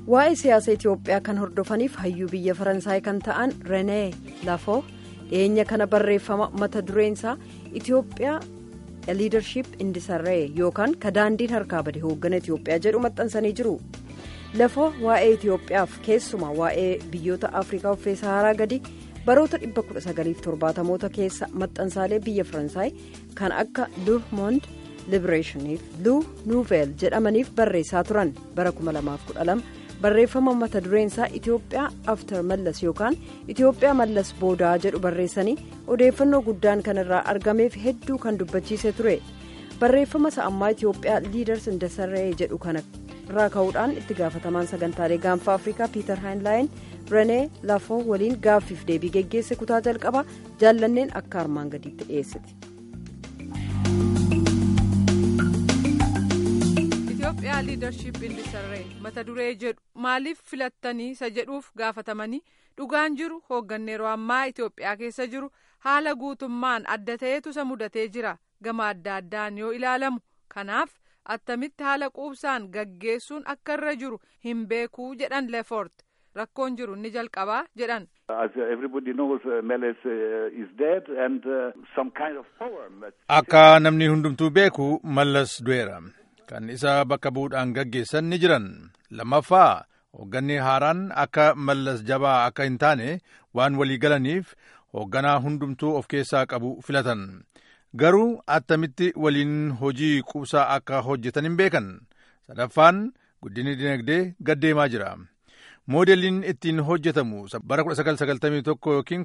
waa'ee siyaasa itiyoophiyaa kan hordofaniif hayyuu biyya faransaay kan ta'an renee lafoo dhiyeenya kana barreeffama mata dureensaa itiyoophiyaa liidarship indisarree yookaan ka daandiin harkaa bade hooggana itiyoophiyaa jedhu maxxansanii jiru lafoo waa'ee itiyoophiyaaf keessumaa waa'ee biyyoota afrikaa uffee saharaa gadi baroota 1970moota keessa maxxansaalee biyya faransaay kan akka le monde libereeshiniif lu nuuveel jedhamaniif barreessaa turan bara 2012 barreeffama mata dureensaa itiyoophiyaa aftar mallas yookaan itiyoophiyaa mallas boodaa jedhu barreessanii odeeffannoo guddaan kan irraa argameef hedduu kan dubbachiise ture barreeffama sa'ammaa itiyoophiyaa liiders indasarree jedhu kana irraa ka'uudhaan itti gaafatamaan sagantaalee gaanfa afrikaa piiter haayinlaayin renee lafoo waliin gaaffiif deebii geggeesse kutaa jalqabaa jaallanneen akka armaan gadiitti dhiyeessite. Itoophiyaa liidarship indisarree mata duree jedhu maaliif filattanii isa jedhuuf gaafatamanii dhugaan jiru hoogganni yeroo ammaa Itoophiyaa keessa jiru haala guutummaan adda ta'etu isa mudatee jira gama adda addaan yoo ilaalamu kanaaf attamitti haala quubsaan gaggeessuun akka irra jiru hin beekuu jedhan leefort rakkoon jiru ni jalqabaa jedhan. akka namni hundumtuu beeku mallas du'eera. kan isa bakka bu'uudhaan gaggeessan ni jiran lammaffaa hoogganni haaraan akka mallas jabaa akka hin taane waan walii galaniif hoogganaa hundumtuu of keessaa qabu filatan garuu attamitti waliin hojii quubsaa akka hojjetan hin beekan sadaffaan guddinni dinagdee gaddeemaa jira moodeliin ittiin hojjetamu bara 1991 yookiin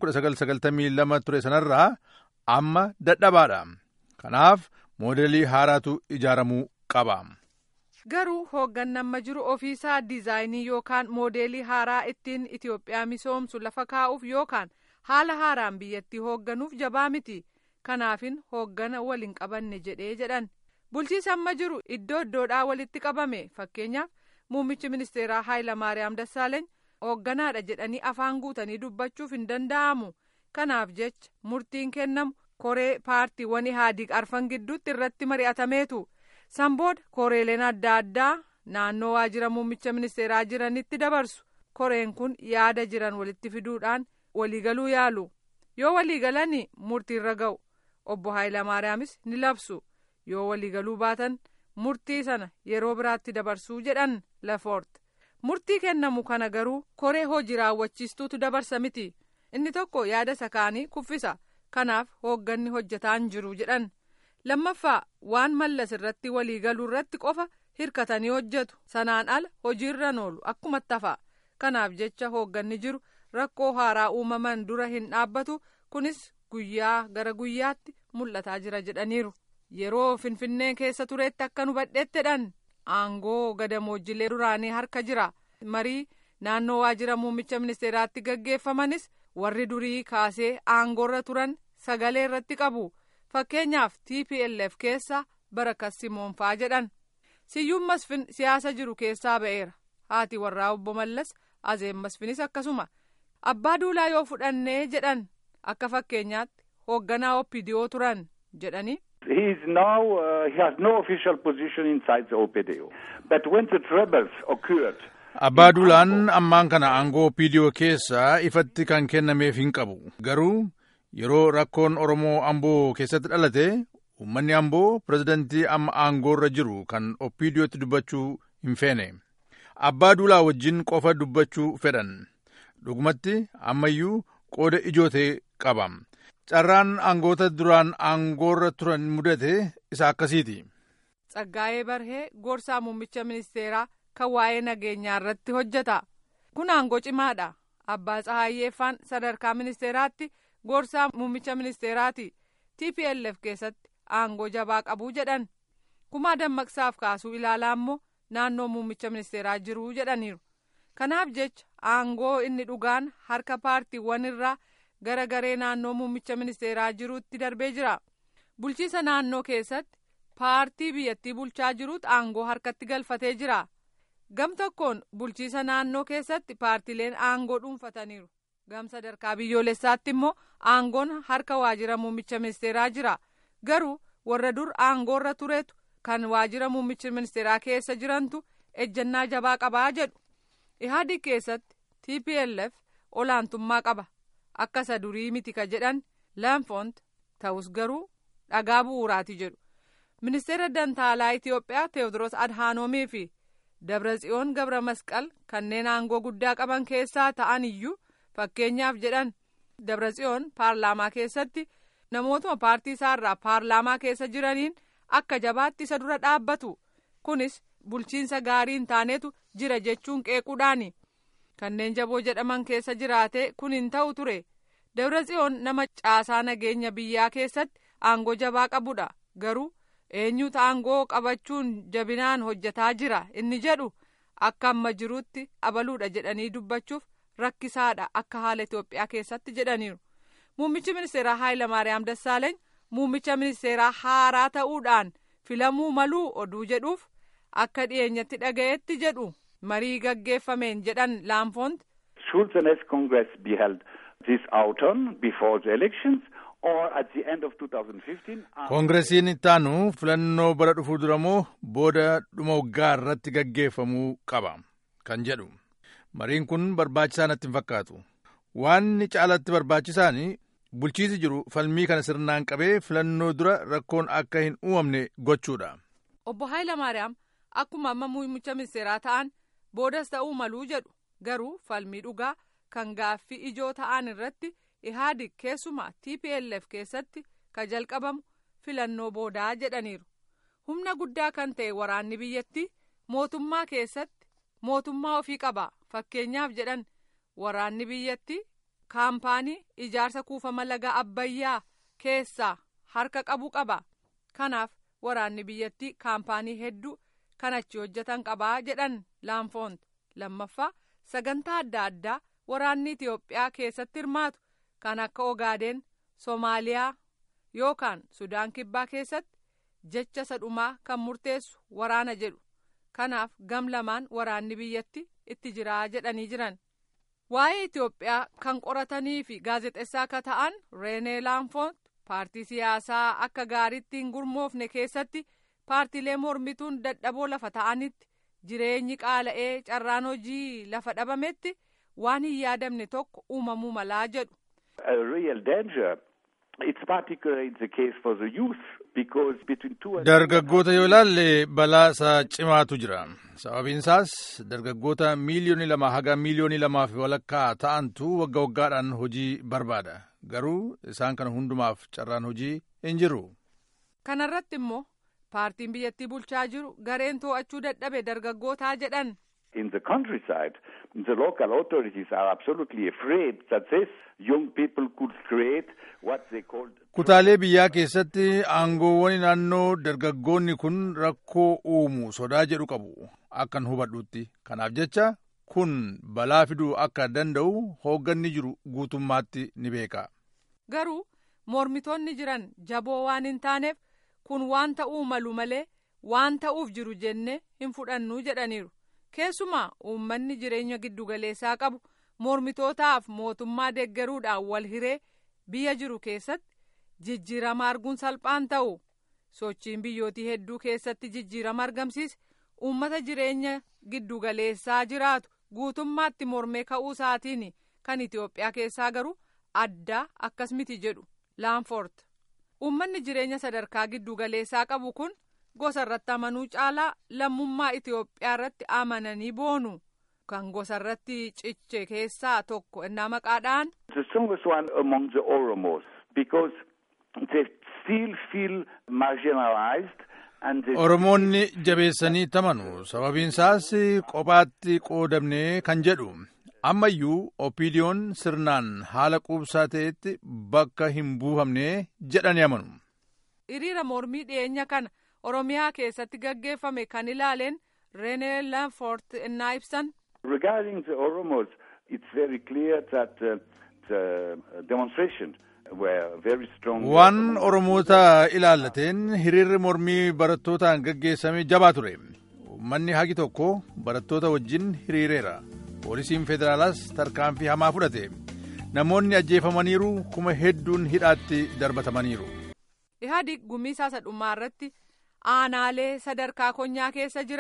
1992 ture sanarraa amma dadhabaadha kanaaf moodelii haaraatu ijaaramuu qaba. garuu hoogganni amma jiru ofiisaa diizaayinii yookaan moodeelii haaraa ittiin itiyoophiyaa misoomsu lafa kaa'uuf yookaan haala haaraan biyyattii hoogganuuf jabaa miti kanaafin hooggana waliin qabanne jedhee jedhan bulchiisa amma jiru iddoo iddoodhaa walitti qabame fakkeenyaaf muummichi ministeeraa haayilamaariyaam dassaaleeny hoogganaadha jedhanii afaan guutanii dubbachuuf hin danda'amu kanaaf jecha murtiin kennamu koree paartiiwwan ihaadiq arfan gidduutti irratti mari'atameetu. sanbooda koreeleen adda addaa naannoo waajjira muummicha ministeeraa jiranitti dabarsu koreen kun yaada jiran walitti fiduudhaan waliigaluu yaalu yoo waliigalanii murtiirra ga'u obbo Haayilamaariyaamis ni labsu yoo waliigaluu baatan murtii sana yeroo biraatti dabarsuu jedhan lafoort murtii kennamu kana garuu koree hojii raawwachiistuutu dabarsa miti inni tokko yaada isa kaanii kuffisa kanaaf hoogganni hojjetaan jiru jedhan. lammaffaa waan mallas irratti waliigaluu irratti qofa hirkatanii hojjetu sanaan ala hojiirran oolu akkuma tafa kanaaf jecha hoogganni jiru rakkoo haaraa uumaman dura hin dhaabbatu kunis guyyaa gara guyyaatti mul'ataa jira jedhaniiru yeroo finfinnee keessa tureetti akka nu badheettedhan aangoo gadamoojilee duraanii harka jira marii naannoo waajjira muummicha ministeeraatti gaggeeffamanis warri durii kaasee aangoorra turan sagalee irratti qabu. fakkeenyaaf tplf keessa barakas simoonfaa jedhan siyyuun masfin siyaasa jiru keessaa ba'eera haati warraa obbo mallas azeen masfinis akkasuma abbaa duulaa yoo fudhannee jedhan akka fakkeenyaatti hoogganaa oppidiyoo turan jedhanii. He is now, uh, he has no official position inside the OPDO. But when the troubles occurred, Abbaa Duulaan ammaan kana aangoo oppidiyoo keessa ifatti kan kennameef hin qabu. Garuu yeroo rakkoon oromoo amboo keessatti dhalate uummanni amboo pirezidantii amma aangoorra jiru kan oppidiyootti dubbachuu hin feene abbaa duulaa wajjin qofa dubbachuu fedhan dhugumatti ammayyuu qooda ijootee qaba carraan aangoota duraan aangoorra turan mudate isa akkasiiti. Tsaggaayee Barhee gorsaa muummicha ministeeraa kan waa'ee nageenyaa irratti hojjeta kun aangoo cimaadha abbaa Tsahayyeeffaan sadarkaa ministeeraatti. gorsaa muummicha ministeeraati tplf keessatti aangoo jabaa qabuu jedhan kumaa dammaqsaaf kaasuu ilaalaa immoo naannoo muummicha ministeeraa jiruu jedhaniiru kanaaf jecha aangoo inni dhugaan harka paartiiwwan irraa gara garee naannoo muummicha ministeeraa jiruutti darbee jira bulchiisa naannoo keessatti paartii biyyattii bulchaa jiruutu aangoo harkatti galfatee jira gam tokkoon bulchiisa naannoo keessatti paartileen aangoo dhuunfataniiru. gam sadarkaa biyyoolessaatti immoo aangoon harka waajjira muummicha ministeeraa jira garuu warra dur aangoorra turetu kan waajjira muummicha ministeeraa keessa jirantu ejjennaa jabaa qabaa jedhu ihaadi keessatti tplf olaantummaa qaba akka isa durii miti ka jedhan laanfoont ta'us garuu dhagaa bu'uuraati jedhu ministeera dantaalaa itiyoophiyaa teewodiroos adhaanoomii fi dabratsiyoon gabra masqal kanneen aangoo guddaa qaban keessaa ta'an iyyuu fakkeenyaaf jedhan dabratsiyoon paarlaamaa keessatti namootuma paartii isaarraa paarlaamaa keessa jiraniin akka jabaatti isa dura dhaabbatu kunis bulchiinsa gaarii hin taanetu jira jechuun qeequudhaani kanneen jaboo jedhaman keessa jiraate kun hin ta'u ture dabratsiyoon nama caasaa nageenya biyyaa keessatti aangoo jabaa qabudha garuu eenyutu aangoo qabachuun jabinaan hojjetaa jira inni jedhu akka amma jirutti abaluudha jedhanii dubbachuuf rakkisaadha akka haala Itoophiyaa keessatti jedhaniiru. Muummichi ministeeraa Haayilamaariyaam Dassaaleeny muummicha ministeeraa haaraa ta'uudhaan filamuu maluu oduu jedhuuf akka dhiyeenyatti dhaga'etti jedhu marii gaggeeffameen jedhan laanfoont. Should the next Congress be held this autumn before the elections or at the end of 2015? koongiresiin ittaanu filannoo bara dhufuu dura moo booda dhuma waggaa irratti gaggeeffamuu qaba kan jedhu mariin kun barbaachisaa natti hin fakkaatu waan caalatti barbaachisaan bulchiisi jiru falmii kana sirnaan qabee filannoo dura rakkoon akka hin uumamne gochuudha. obbo Haayilamaariyaam akkuma amma muummicha ministeeraa ta'an boodas ta'uu maluu jedhu garuu falmii dhugaa kan gaaffii ijoo ta'an irratti ihaadig keessumaa tplf keessatti ka jalqabamu filannoo boodaa jedhaniiru humna guddaa kan ta'e waraanni biyyattii mootummaa keessatti mootummaa ofii qaba fakkeenyaaf jedhan waraanni biyyattii kaampaanii ijaarsa kuufama laga abbayyaa keessaa harka qabu qaba kanaaf waraanni biyyattii kaampaanii hedduu kan achi hojjetan qabaa jedhan laanfoont lammaffaa sagantaa adda addaa waraanni itiyoophiyaa keessatti hirmaatu kan akka ogaadeen soomaaliyaa yookaan sudaan kibbaa keessatti jecha sadhumaa kan murteessu waraana jedhu kanaaf gam lamaan waraanni biyyatti itti jiraa jedhanii jiran waa'ee itiyoophiyaa kan qoratanii fi gaazexessaa akka ta'an reenee laanfoont paartii siyaasaa akka gaariitti hin gurmoofne keessatti paartiilee mormituun dadhaboo lafa ta'anitti jireenyi qaala'ee carraan hojii lafa dhabametti waan hin yaadamne tokko uumamuu malaa jedhu. A real danger. It's particularly the case for the youth because between two and Dargaggoota yoo ilaalle balaa isaa cimaatu jira. Sababiin isaas dargaggoota miiliyoonii lama haga miiliyoonii lamaa fi walakkaa ta'antu wagga waggaadhaan hojii barbaada. Garuu isaan kana hundumaaf carraan hojii hin jiru. Kanarratti immoo paartiin biyyattii bulchaa jiru gareen to'achuu dadhabe dargaggootaa jedhan. in the countryside, the local authorities are absolutely afraid that these young people could create what they called. Kutaalee biyyaa keessatti aangoowwan naannoo dargaggoonni kun rakkoo uumu sodaa jedhu qabu akkan hubadhutti. Kanaaf jecha kun balaa fiduu akka danda'u hoogganni jiru guutummaatti ni beeka. Garuu mormitoonni jiran jaboo waan hin taaneef kun waan ta'uu malu malee waan ta'uuf jiru jenne hin fudhannu jedhaniiru. keessumaa uummanni jireenya giddugaleessaa qabu mormitootaaf mootummaa deeggaruudhaan wal hiree biyya jiru keessatti jijjiirama arguun salphaan ta'u sochiin biyyootii hedduu keessatti jijjiirama argamsiise uummata jireenya giddugaleessaa jiraatu guutummaatti mormee ka'uu isaatiin kan itiyoophiyaa keessaa garuu addaa akkas miti jedhu laanfoort uummanni jireenya sadarkaa giddugaleessaa qabu kun. gosa irratti amanuu caalaa lammummaa Itiyoophiyaa irratti amananii boonu kan gosa irratti ciche keessaa tokko innaa maqaadhaan. The strongest one among the Oromos because they still feel marginalized. Oromoonni jabeessanii tamanu sababiin isaas kophaatti qoodamne kan jedhu ammayyuu opiidiyoon sirnaan haala quubsaa ta'etti bakka hin buufamne jedhanii amanu. Hiriira mormii dhiyeenya kana. Oromiyaa keessatti gaggeeffame kan ilaaleen Renee Lanfort innaa ibsan. Regarding the Oromos, it's very clear that uh, the demonstration were very strong. Waan Oromoota ilaallateen hiriirri mormii barattootaan gaggeessame jabaa ture. Uummanni hagi tokko barattoota wajjin hiriireera. Poolisiin federaalaas tarkaanfii hamaa fudhate. Namoonni ajjeefamaniiru kuma hedduun hidhaatti darbatamaniiru. Ihaadig gumii sadhummaa irratti aanaalee sadarkaa konyaa keessa jiran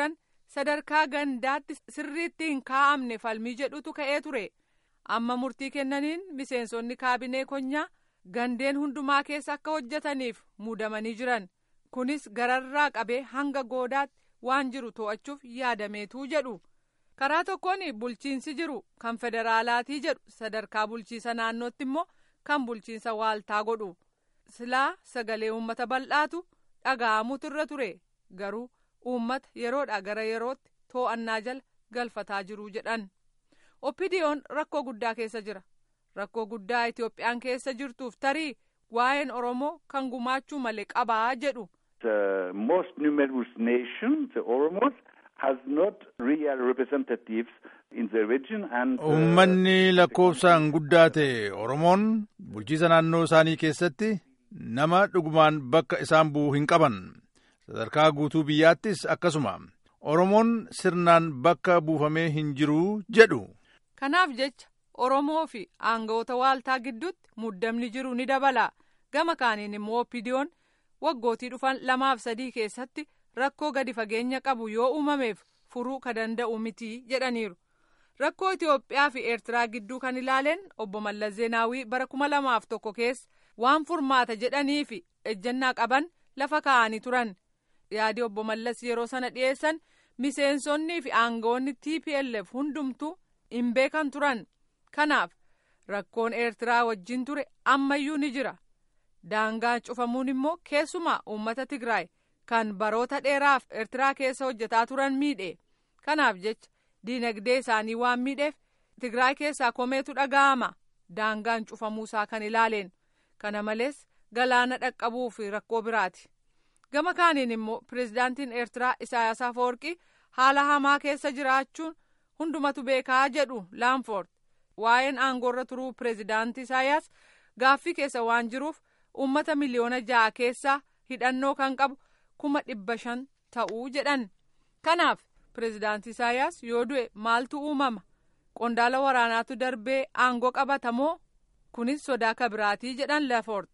sadarkaa gandaatti sirriitti hin kaa'amne falmii jedhutu ka'ee ture amma murtii kennaniin miseensonni kaabinee konyaa gandeen hundumaa keessa akka hojjetaniif muudamanii jiran kunis gararraa qabee hanga goodaatti waan jiru to'achuuf yaadameetuu jedhu karaa tokkoon bulchiinsi jiru kan federaalaatii jedhu sadarkaa bulchiisa naannootti immoo kan bulchiinsa waaltaa godhu silaa sagalee uummata bal'aatu dhaga'amutu irra ture garuu uummata yeroodha gara yerootti too'annaa jala galfataa jiru jedhan oppidiyoon rakkoo guddaa keessa jira rakkoo guddaa itoophiyaan keessa jirtuuf tarii waa'een oromoo kan gumaachuu malee qabaa jedhu. The most numerous nation, the Oromos, has not real representatives in the region and. Uummanni lakkoofsaan guddaa ta'e Oromoon bulchiisa naannoo isaanii keessatti nama dhugumaan bakka isaan bu'u hin qaban. Sadarkaa guutuu biyyaattis akkasuma. Oromoon sirnaan bakka buufamee hin jiru jedhu. Kanaaf jecha Oromoo fi aangawoota waaltaa gidduutti muddamni jiru ni dabala. Gama kaaniin immoo oppidiyoon waggootii dhufan lamaaf sadii keessatti rakkoo gadi fageenya qabu yoo uumameef furuu ka danda'u miti jedhaniiru. Rakkoo Itoophiyaa fi Eertiraa gidduu kan ilaaleen obbo Mallas Zeenaawii bara kuma lamaaf tokko keessa waan furmaata jedhanii fi ejjennaa qaban lafa kaa'anii turan. Yaadi obbo Mallas yeroo sana dhiyeessan miseensonnii fi aangawoonni TPLF hundumtuu hin beekan turan. Kanaaf rakkoon Eertiraa wajjin ture ammayyuu ni jira. Daangaan cufamuun immoo keessumaa uummata Tigraay kan baroota dheeraaf Eertiraa keessa hojjetaa turan miidhe. Kanaaf jecha diinagdee isaanii waan miidheef Tigraay keessaa komeetu dhaga'ama. Daangaan cufamuusaa kan ilaaleen. Kana malees galaana dhaqqabuu fi rakkoo biraati. Gama kaaniin immoo pirezidaantiin Eertiraa Isaayaas Afeworqii haala hamaa keessa jiraachuun hundumatu beekaa jedhu Laanfoord. Waa'een aangoorra turuu pirezidaantii Isaayaas gaaffii keessa waan jiruuf uummata miliyoona ja'a keessaa hidhannoo kan qabu kuma dhibba shan ta'uu jedhan. Kanaaf pirezidaantii Isaayaas yoo du'e maaltu uumama? Qondaala waraanaatu darbee aangoo qabatamoo? Kunis sodaa kabiraatii jedhan Laanfoord.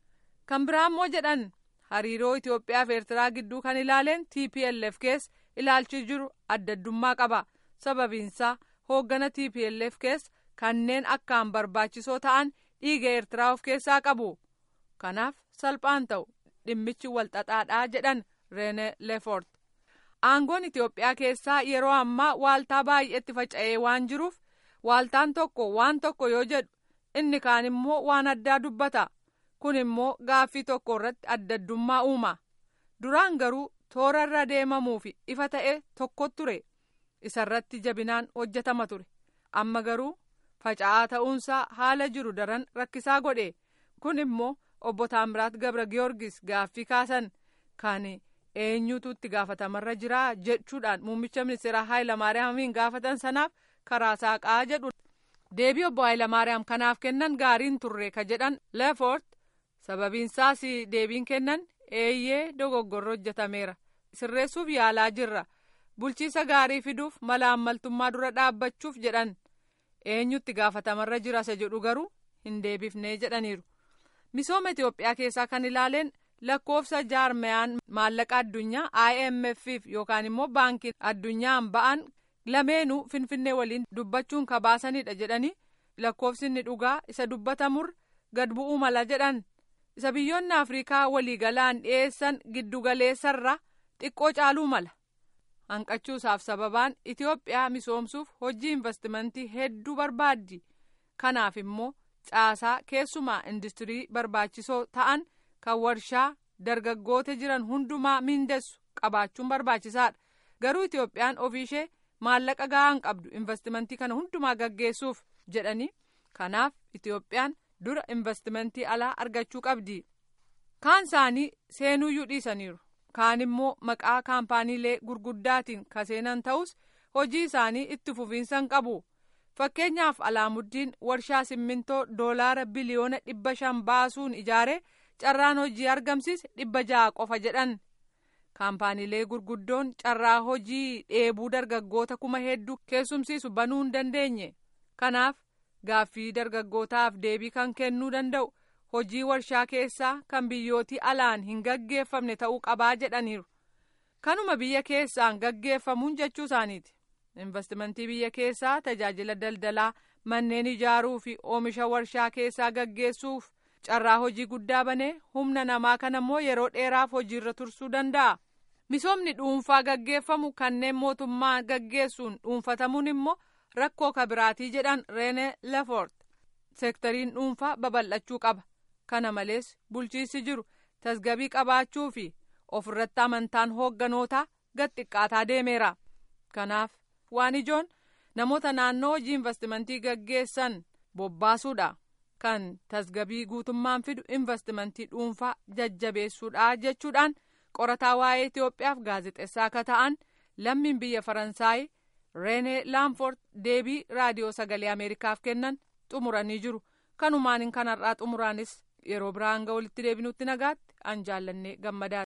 Kan biraa immoo jedhan hariiroo Itoophiyaa fi Eertiraa gidduu kan ilaaleen TPLF keessa ilaalchi jiru addaddummaa qaba. Sababiinsaa hooggana TPLF keessa kanneen akkaan barbaachisoo ta'an dhiiga Eertiraa of keessaa qabu. Kanaaf salphaan ta'u dhimmichi walxaxaadhaa jedhan Reene Leefort. Aangoon Itoophiyaa keessaa yeroo ammaa waaltaa baay'eetti faca'ee waan jiruuf waaltaan tokko waan tokko yoo jedhu inni kaan immoo waan addaa dubbata. Kun immoo gaaffii tokko irratti addaddummaa uuma. Duraan garuu toora irra deemamuu fi ifa ta'e tokko ture. Isarratti jabinaan hojjetama ture. Amma garuu faca'aa ta'uunsaa haala jiru daran rakkisaa godhe. Kun immoo obbo Taamiraat Gabra Giyoorgis gaaffii kaasan kan eenyutu itti gaafatamarra jira jechuudhaan muummicha ministeeraa Haayilamaariyaamiin gaafatan sanaaf karaa saaqaa jedhu. Deebii obbo Haayilamaariyaam kanaaf kennan gaariin turre ka jedhan Leefoort sababiinsaas deebiin kennan eeyyee dogoggorri hojjetameera sirreessuuf yaalaa jirra bulchiisa gaarii fiduuf mala ammaltummaa dura dhaabbachuuf jedhan eenyutti gaafatamarra jira isa jedhu garuu hin deebifnee jedhaniiru. misooma Itoophiyaa keessaa kan ilaaleen lakkoofsa jaarmayaan maallaqa addunyaa IMF yookaan immoo baankiin addunyaan ba'an lameenuu finfinnee waliin dubbachuun kabaasanidha jedhanii lakkoofsi inni dhugaa isa dubbatamur gad bu'uu mala jedhan isa biyyoonni afrikaa waliigalaan dhiyeessan giddugaleessarra xiqqoo caaluu mala hanqachuusaaf sababaan Itoophiyaa misoomsuuf hojii investimentii hedduu barbaaddi kanaaf immoo caasaa keessumaa industirii barbaachisoo ta'an kan warshaa dargaggoota jiran hundumaa miindessu qabaachuun barbaachisaadha garuu Itoophiyaan ofiishee maallaqa gahaan qabdu investimentii kana hundumaa gaggeessuuf jedhanii kanaaf Itoophiyaan dura investimentii alaa argachuu qabdi kaan isaanii seenuuyyuu dhiisaniiru kaan immoo maqaa kaampaaniilee gurguddaatiin kaseenan ta'us hojii isaanii itti fufiinsan qabu. fakkeenyaaf alaamuddiin warshaa simmintoo doolaara biliyoona dhibba shan baasuun ijaare carraan hojii argamsiise dhibba ja'a qofa jedhan kaampaaniilee gurguddoon carraa hojii dheebuu dargaggoota kuma hedduu keessumsiisu banuu hin dandeenye kanaaf gaaffii dargaggootaaf deebii kan kennuu danda'u hojii warshaa keessaa kan biyyootii alaan hin gaggeeffamne ta'uu qabaa jedhaniiru kanuma biyya keessaan gaggeeffamuun jechuu isaaniiti investimentii biyya keessaa tajaajila daldalaa manneen ijaaruu fi oomisha warshaa keessaa gaggeessuuf carraa hojii guddaa banee humna namaa kana immoo yeroo dheeraaf hojiirra tursuu danda'a misoomni dhuunfaa gaggeeffamu kanneen mootummaa gaggeessuun dhuunfatamuun immoo rakkoo kabiraatii jedhan reene lafort seektariin dhuunfaa babal'achuu qaba kana malees bulchiinsi jiru tasgabii qabaachuu fi ofirratti amantaan hoogganoota gad xiqqaataa deemeera kanaaf waan ijoon namoota naannoo hojii investimentii gaggeessan bobbaasuudha kan tasgabii guutummaan fidu investimentii dhuunfaa jajjabeessuudha jechuudhaan qorataa waa'ee Itoophiyaaf gaazexeessaa akka ta'an lammiin biyya Faransaay Reenee Laamfort deebii raadiyoo sagalee Ameerikaaf kennan xumuranii jiru kanumaan kanarraa xumuraanis yeroo biraan hanga walitti deebinutti nagaatti an jaallannee gammadaadha.